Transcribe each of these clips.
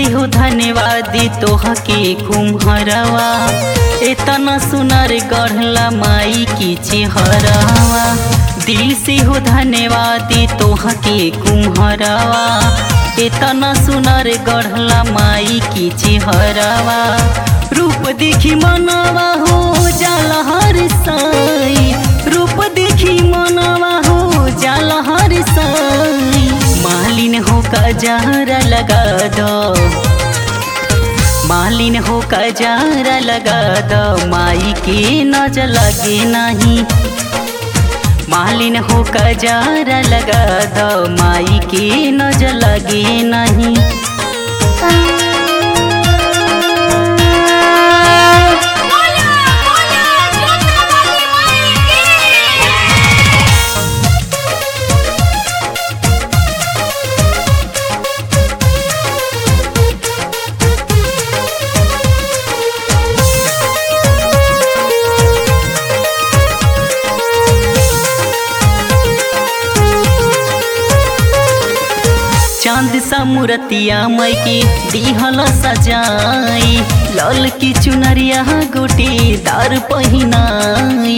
से हो धन्यवादी तोह के कुम्हरवा एतना सुनर गढ़ला माई की चेहरवा दिल से हो धन्यवादी तोह के कुम्हरवा एतना सुनर गढ़ला माई की चेहरवा रूप देखी मनवा हो जाला हर साई रूप देखी मनवा हो जाला हर साई मालिन हो कजारा लगा दो मालिन हो कजारा लगा दो माई के नजर लगे नहीं मालिन हो कजारा लगा दो माई के नजर लगे नहीं बोला बोला जोता वाली माई की चांद सा मूर्तिया मई की दिहल सजाई लाल की चुनरिया गोटी दार पहिनाई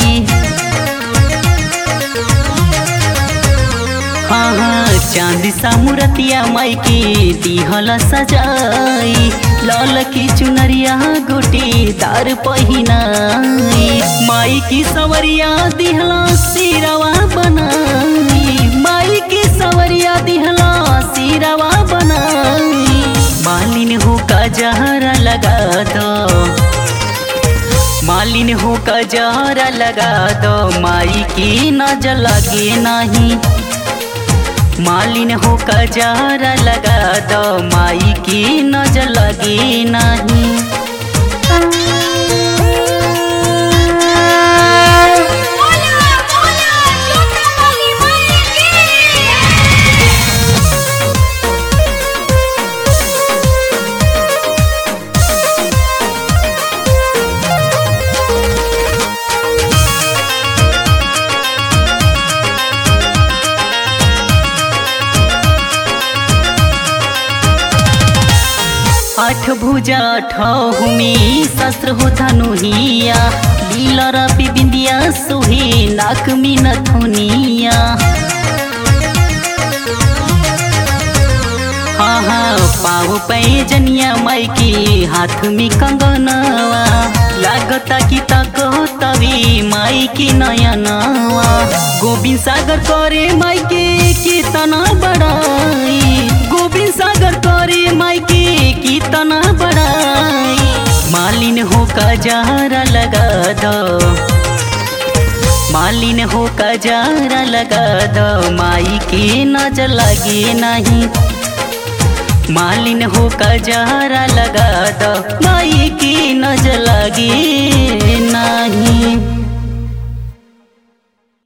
हाँ हाँ चांद सा मूर्तिया मई की दिहल सजाई लाल की चुनरिया गोटी दार पहिनाई माई की सवरिया दिहला सिरवा बनाई माई की सवरिया दिहला सिरवा बनाई मालिन हो कजहरा लगा दो मालिन हो कजहरा लगा दो माई की नजर लगे नहीं मालिन हो कजहरा लगा दो माई की नजर लगे नहीं बोला बोला जोता वाली माई की आठ भुजा ठहुमी शस्त्र हो धनुहिया लीलर बिंदिया सोहे नाक में नथुनिया हाँ हाँ पाव पैजनिया माई के हाथ में कंगनवा लागता कि तक तभी माई के नयनवा गोविंद सागर करे माई के कितना बड़ाई गोविंद सागर करे माई के कितना बड़ाई मालिन हो कजारा लगा दो मालिन हो कजारा लगा दो माई के नजर लगे नहीं मालिन हो कजारा लगा दो माई की नजर लगे नहीं